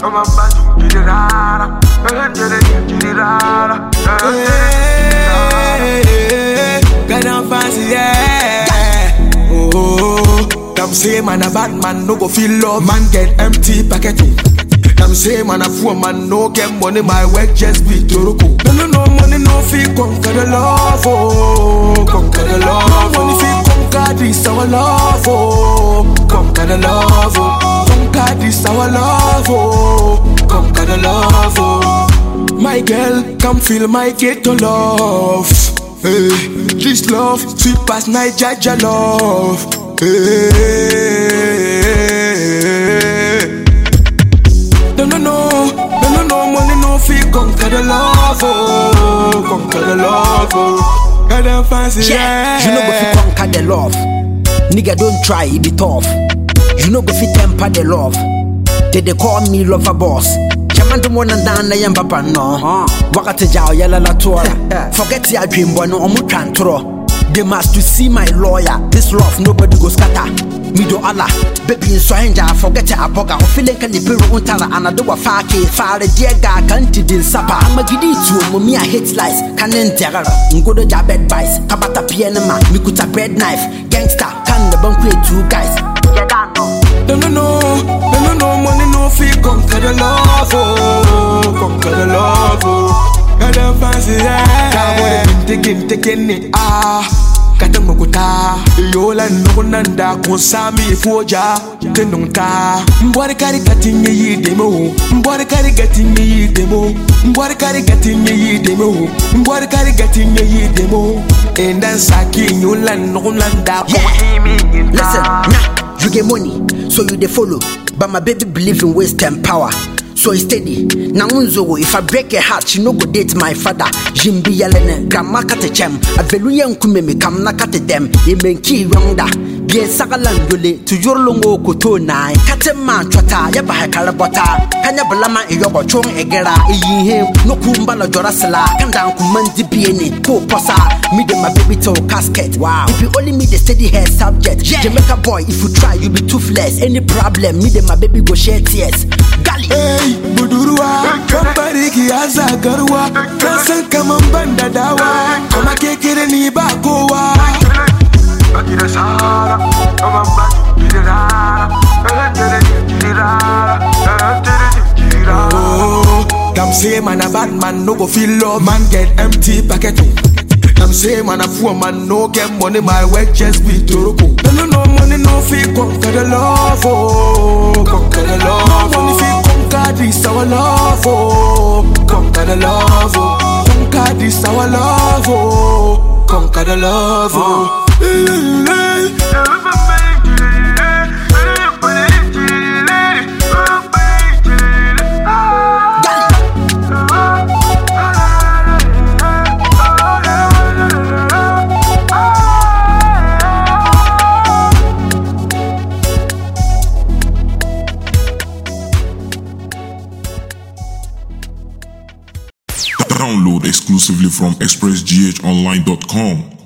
I'ma buy you, get it rara. Get it, get it rara. Hey, God I'm fancy, yeah. Oh, them say man a bad man no go feel love. Man get empty pocket. Them say man a fool man no get money. My work just be toroko. No no no money no fee conquer the love. Oh, conquer the love. Money fee conquer this our love. Oh, conquer the love. Oh, conquer this our love. Oh, conquer the love. Oh. My girl, come feel my ghetto love. Hey, this love, sweet past Nigeria love. Hey, no, no, no, no, no, no, money no fee conquer the love, oh, conquer the love, oh. God I'm fancy, yeah. Yeah, you know go fi conquer the love. Nigga don't try, it be tough. You know go fi temper the love. They they call me lover boss. Chaman do mwana ndana ya papa no. Wakati jao yala la tuara. Forget ya dream boy no omu trantro. They must to see my lawyer. This love nobody go scatter. Me do Allah, baby in Swahanja, forget ya aboga. O feeling can you untara anado wa fake. Fare diega kanti din sapa. Magidi tu mumia hate lies. Kanen terror. Ngodo ja bed bites. Kabata pianema. Mikuta bread knife. Gangster. Kan the bunk play two guys. Yeah, that no. No, no, no, no, no, no, money no fee conquer the love, oh, conquer the love, oh. God I'm fancy, yeah. Kawo de kinte kinte kenne, ah. Kata mukuta, yola nukunanda konsami foja, tenunta. Mbwari kari katinye yi demo, mbwari kari gatinye yi demo, mbwari kari gatinye yi demo, mbwari kari gatinye yi demo. Endan saki yola nukunanda Yeah. Listen, nah, you get money, so you dey follow. But my baby believe in waste and power. So he steady. Now unzo if I break her heart, she no go date my father. Jimbi yelene, grandma kate chem. Aveluya nkume me kam na kate dem. Ye menki yonda. Bien sagalan yole to yorlongo koto nai. Kate man chota ya ba karabota. Kanya balama e yobo chong egera e yihe. No kumba la jora sala. Kanda kumandi biene. Ko posa. Me de my baby to casket. Wow. If you only me the steady hair subject. Yeah. Jamaica boy, if you try, you be toothless. Any problem, me de my baby go share tears. Gali. Hey, budurwa, kamfari ki aza garwa, kan san kaman ban da dawa, kuma kekere ni ba kowa. Get it rara. I'ma buy you, get it rara. Get it, get it rara. Get it, get it rara. Oh, them say man a bad man no go feel love, man get empty pocket. Them say man a fool man no get money, my work just be toroko. No no no money no fee conquer the love, oh, conquer the love. No money fee conquer this our love, oh, conquer the love, oh, conquer this our love, oh, conquer the love, oh. Download exclusively from expressghonline.com.